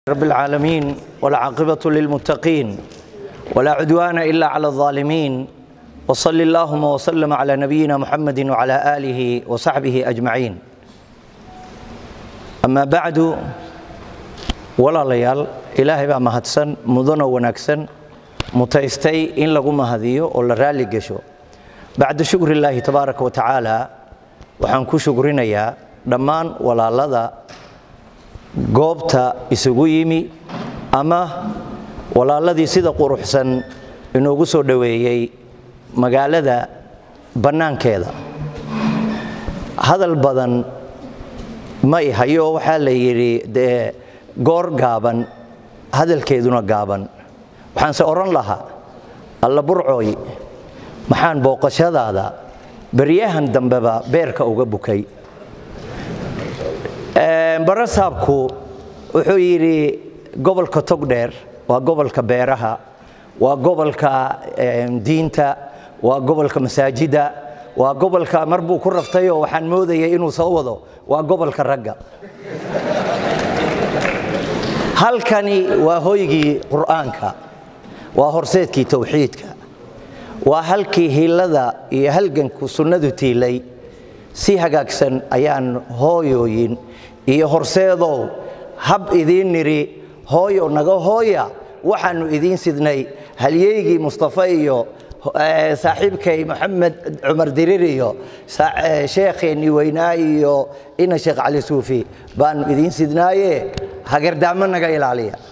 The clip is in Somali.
رب العالمين والعاقبة للمتقين ولا عدوان إلا على الظالمين وصل اللهم وسلم على نبينا محمد وعلى آله وصحبه أجمعين أما بعد ولا ليال إلهي بقى مهدسن مدن ونكسن متيستي إن لغو مهديو ولا رالي قشو بعد شكر الله تبارك وتعالى waxaan ku shukrinayaa dhammaan walaalada goobta isugu yimi ama walaaladii sida quruxsan inoogu soo dhoweeyey magaalada bannaankeeda hadal badan ma i hayo waxaa la yidhi dee goor gaaban hadalkeeduna gaaban waxaanse odhan lahaa alla burcooy maxaan booqashadaada baryahan dambeba beerka uga bukay barasaabku wuxuu yidhi gobolka togdheer waa gobolka beeraha waa gobolka diinta waa gobolka masaajida waa gobolka mar buu ku raftayoo waxaan moodayay inuu soo wado waa gobolka ragga halkani waa hoygii qur'aanka waa horseedkii towxiidka waa halkii hillada iyo halganku sunnadu tiilay si hagaagsan ayaan hooyooyin iyo horseedow hab idiin nidhi hooyo naga hooya waxaannu idiin sidnay halyeygii mustafa iyo saaxiibkay moxamed cumar dirir iyo sheekheenni weynaa iyo ina sheekh cali suufi baannu idiin sidnaaye hagardaamo naga ilaaliya